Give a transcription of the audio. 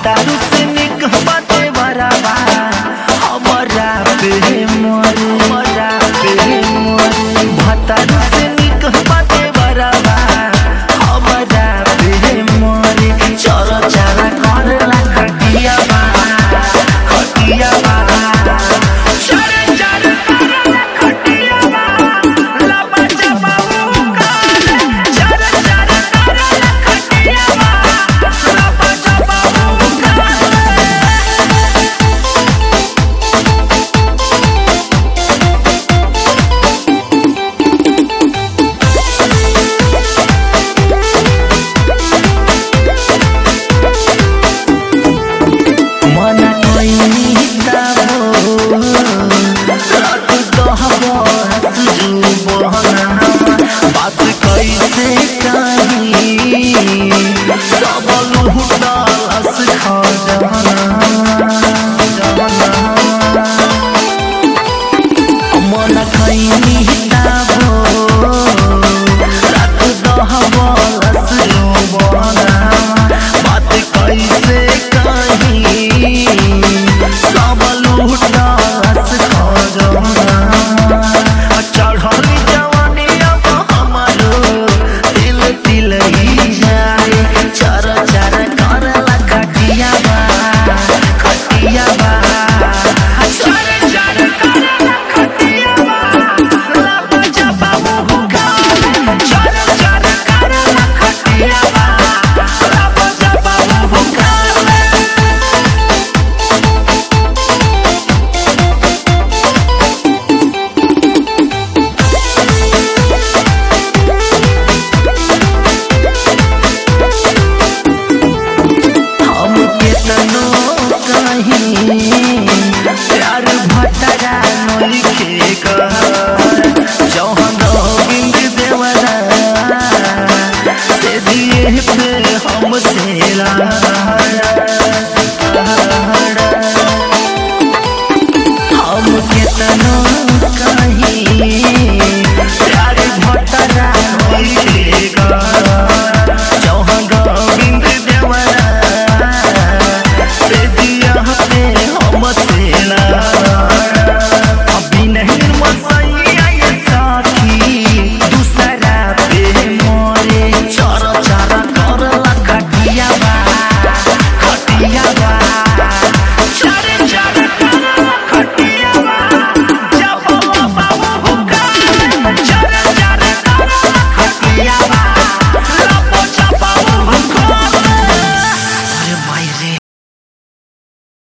भतारू से निक बाते बराबा हमरा पे मोरे हमरा पे मोरे भतारू से निक बाते बराबा हमरा पे मोरे चर चारा करला खटिया बा खटिया बा चर चार करला खटिया बा लबा जबा मुकार चर चार करला खटिया बा लबा जबा मुकार मना कोइनी दाबो रात दहबो हसजू बहना बात कैसे कही सब लुहुटा हस खजाना मना कोइनी दाबो रात दहबो हसजू बहना बात कैसे कही सब लूटा हस खजाना चढ़ल जवानी अब हमारो दिल दिल ही जाए चर चर करला खटिया बा खटिया बा चर चर करला खटिया बा लब जबा मुहुगा चर चर करला खटिया बा लब जबा मुहुगा हम केतनो कहीं प्यार भटरा नलिखे कर जौहन गोविंद देवरा से दिए पे हम सेला